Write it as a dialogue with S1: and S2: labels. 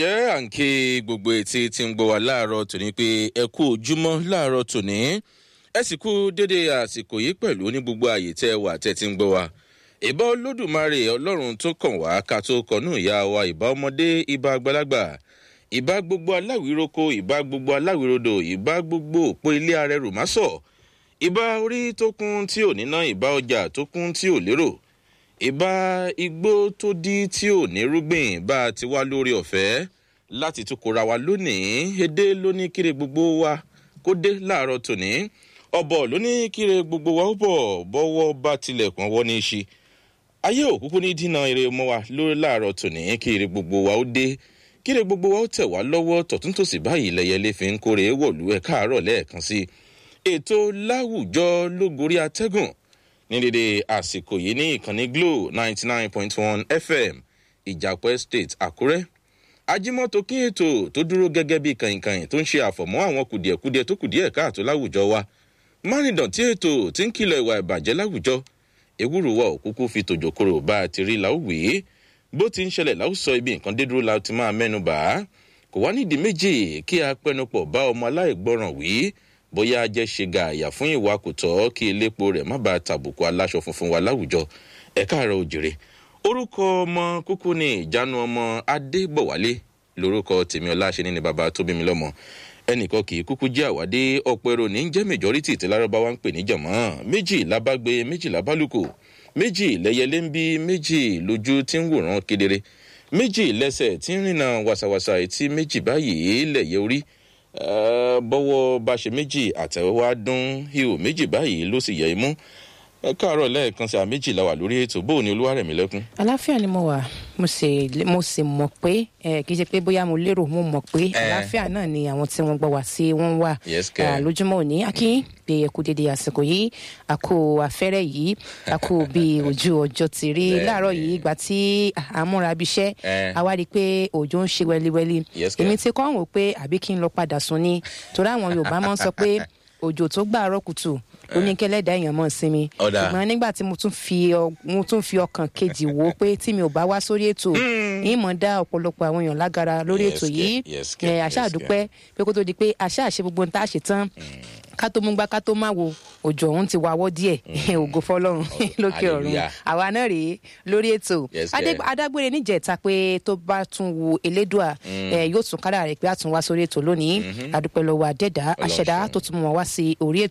S1: ǹjẹ́ à ń ké gbogbo etí tí ń gbọ́ wa láàárọ̀ tòní pé ẹ kú ojúmọ́ láàárọ̀ tòní ẹ sì kú dédé àsìkò yìí pẹ̀lú ní gbogbo àyè tẹ́ ẹ wà tẹ́ ti ń gbọ́ wa. ìbá olódùmarè ọlọ́run tó kàn wá ká tó kọnú ìyá wa ìbá ọmọdé ìbá àgbàlagbà ìbá gbogbo aláwìroko ìbá gbogbo aláwìrodò ìbá gbogbo òpó ilé arẹrù másọ̀ ìbá orí tó kún tí ò níná ìbá ọjà tó kún tí ò lérò ìbá igbó tó dí tí ò ní rúgbìn bá a ti wá lórí ọ̀fẹ́ láti tún kóra wa lónìí èdè lóní kiri gbogbo wa kó dé láàárọ̀ tòní ọ̀bọ̀ lóní kiri gbogbo wa ó bọ̀ bọ́wọ́ bá tilẹ̀kùn ọwọ́ ní í ṣe ayé òkúkú ní dínà eré mọ́ wa lórí láàárọ̀ tòní kiri gbogbo wa ó dé kiri gbogbo wa ó tẹ̀ wá lọ́wọ́ tọ̀túntòsì báyìí lẹ́yẹlé fi ń kórè wọ̀lú ẹ̀ káàárọ̀ lẹ́ẹ̀kan sí ètò láwùjọ lógorí atẹ́gùn ní dédé àsìkò yìí ní ìkànnì glo ninety nine point one fm ìjàpọ̀ estate àkúrẹ́ ajímọ́tò kí ètò tó dúró gẹ́gẹ́ bí kàìnkàìn tó ń ṣe àfọ̀mọ́ àwọn kùdìẹ̀kudiẹ tó kùdìẹ̀ káàtó láwùjọ wa márìndọ̀tí ètò tí ń kìlọ̀ ìwà ìbàjẹ́ láwùjọ ewúro wa òkúkú fi tòjòkòrò bá a ti rí láwùwé bó ti ń ṣẹlẹ̀ láwùsọ ibi nǹkan dé dúró la ti máa mẹ́nu bà á kò wá nídìí méjì kí a pẹnupọ̀ bá ọmọ aláìgbọràn wí bóyá jẹ́ ṣe gààyà fún ìwà kò tọ́ kí elépo rẹ̀ má bàa tàbùkù aláṣọ funfun wa láwùjọ ẹ̀ka àrà òjèrè orúkọ ọmọ kúkú ní ìjánu ọmọ adébọ̀wálé lórúkọ tèmi ọláṣẹ́ni ni bàbá tó bí mi lọ́mọ ẹnìkan kì í kúkú jẹ́ àwádé ọ̀pọ̀ èrò ní jẹ́ majority tí lárọ́báwá ń pè ní jọ̀mọ́ méjì lábágbé méjì lábálùkù méjì lẹ́yẹlé ń bí méjì lójú tí ń wòran kedere méjì lẹ́sẹ̀ tí ń rìnà wàsàwàsà etí méjì báyìí lẹ̀yẹ orí bọ́wọ́ bá ṣe méjì àtẹ̀wá dún ihò méjì báyìí ló sì yẹ imú ẹ káàárọ̀ lẹ́ẹ̀kan sí àméjì la wà lórí ètò bóun ni olúwarẹ̀mí lẹ́kún.
S2: àláfíà ni mo wà mo sì mo sì mọ̀ pé kì í ṣe pé bóyá mo lérò mo mọ̀ pé àláfíà náà ni àwọn tí wọ́n gbọ́ wá sí wọ́n wà lójúmọ́ òní akín pé ẹ kú dédé àsìkò yìí àkó afẹ́rẹ́ yìí àkó bí ojú ọjọ́ ti rí láàárọ̀ yìí ìgbà tí àmúra bíṣẹ́ àwa rí i pé òjò ń ṣe wẹ́líwẹ́lí èmi ti kọ́ wò pé àbí kí n lọ padà sùn ni torí àwọn yorùbá máa ń sọ pé òjò tó gbàárọ̀ kùtù oníkẹlẹ́dà èèyàn mọ̀ sí mi ṣùgbọ́n nígbà tí mo tún fi mo tún fi ọkàn kejì wò ó pé tí mi ò bá wá sórí ètò yìí mọ̀ dá ọ̀pọ̀lọpọ̀ àwọn èèyàn lágara lórí ètò yìí àṣà àdúpẹ́ pé kó tó di pé àṣà àṣe gbogbo nta ṣe tán ká tó mú gbá ká tó má wo òjò ọ̀hún ti wáwọ́ díẹ̀ ògo fọlọ́run lókè ọ̀run àwa náà rèé lórí ètò adágbére níjẹ̀ta pé tó bá tún wo elédùà yóò tún kára rẹ̀ pé a tún wá sórí ètò lónìí adúpẹ́ lọ́wọ́ àdẹ́dá àṣẹdá tó tún mọ̀ wá sí orí ètò